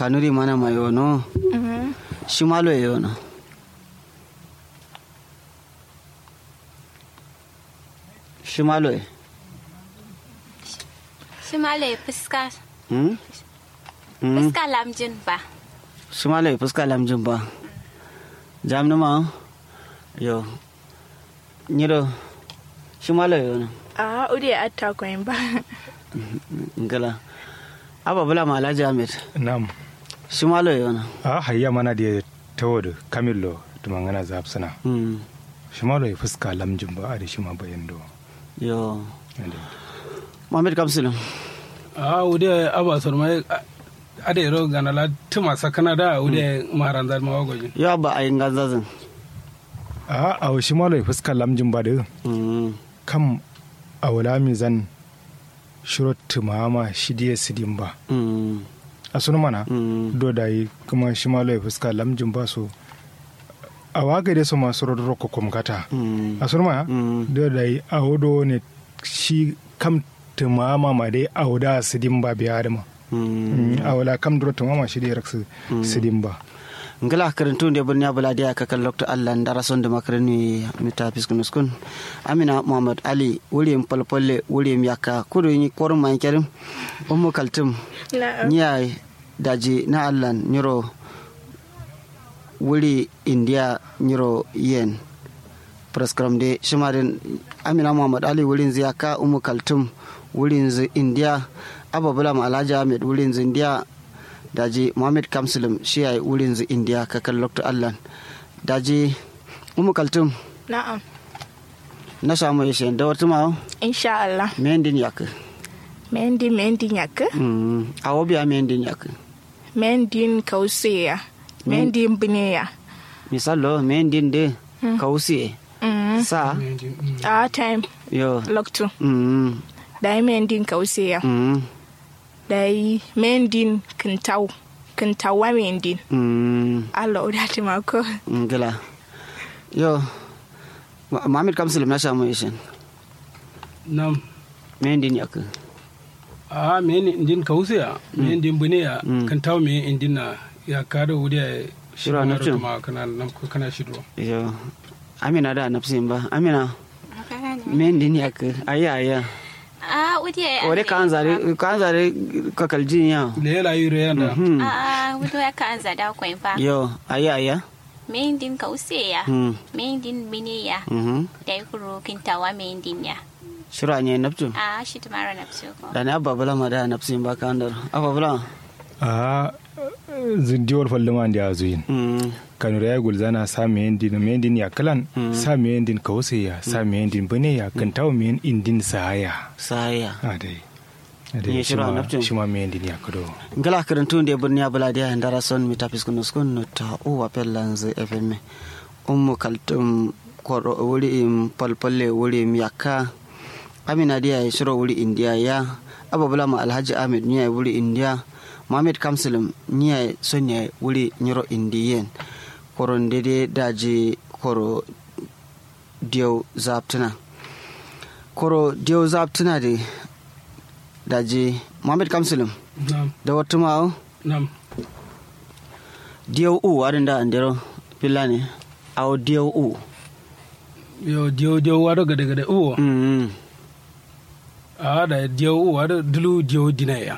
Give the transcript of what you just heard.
kanuri mana ma yono shimalo yono shimalo Shimale fuska hmm hmm fuska lamjin ba. shimalo fuska lamjin ba jamni ma yo nyiro shimalo yono a uri atta koyin ba ngala aba bula ma alhaji ahmed nam shimalo yono a hayya mana da tawodo kamillo tumangana zapsana hmm shimalo ya fuska lamjin ba a da shima bayan do yo mohamed kamsilum a wude aba sorma ade ro ganala tuma sakana da wude maharanzar mawagoji yo abba ayin ganzazin a a shimalo ya fuska lamjin ba da hmm kam a wala mi zan shiro tumama shidiya sidin ba hmm a sunu mana hmm do da yi kuma shimalo ya fuska lamjin ba so a waga da su masu rodoro ko kumkata hmm a sunu mana hmm do da yi a wodo ne shi kam tumama ma dai a wuda sidin ba biya da ma hmm a wala kam duro tumama shi da raksu sidin ba ngala karantu nde burni abula dia ka kan lokto allah ndara sonde makarani mita piskunus kun amina muhammad ali wuri palpolle wuri yakka kudu ni korum man kerim ummu kaltum na niya daji na allah nyiro wuri india nyiro yen praskram de shimarin amina muhammad ali wurin ziyaka ummu kaltum wurin zi india ababula ma alhaji ahmed wurin zi india daji muhammad kamsulum shi yayi wurin zi india kakan lokto allah daji ummu kaltum na'am na samu yashe da wata ma insha Allah mendin yak mendi mendi nyaka mm awo biya mendin yak mendin kauseya mendin bineya misalo mendin de kausi mm sa a time yo loktu mm dai mendin kauseya mm dai mendin kintau kintawa mendin mm Allah udati mako ngila yo Ma- muhammad kamsulum na samu yashe nam mendin yak a me ni indin kausiya me indin bune ya Mm. kan taw me indin na ya kada wude Shiro na cin. ma kana nam ko kana shido yo amina da nafsin ba amina mendin yak aya aya A wude ore kan zare kan zare kakaljin ya le la yure yanda Mhm. A wude ya ka anza da koyin ba. yo aya aya Mendin kauseya. mm Mendin bineya. mhm Da kuro kintawa mendin ya. shiro anye naftu A shi tumara na fso ko. da ne abba bula ma da nafsin ba kan dar abba bula a zindiwar fallima da ya zuyin mm kanura ya gulzana sa me yendin me yendin ya kalan sa me yendin kause ya sa me yendin bane ya kan tawo me indin sahaya saya a dai a Ye dai shiro shima naftin. shima me yendin ya kado ngala karantu nde burni abula dia ndara son mi tapis kuno skun no ta o wa pellanze fm ummu kaltum koro wuri im palpalle wuri im yakka amina dia ya shiro wuri india ya ababula ma alhaji ahmed niya wuri india mohammed kamsulum niya sonya wuri nyiro indiyen koro ndede daji koro diyo zaptuna koro diyo zaptuna de daji mohammed kamsulum nam da wata ma'au nam diyau u warin da andero pila ne au diyau u yo dio dio wado gade gade uwo mm a da dio uwo wado dulu dio dinaya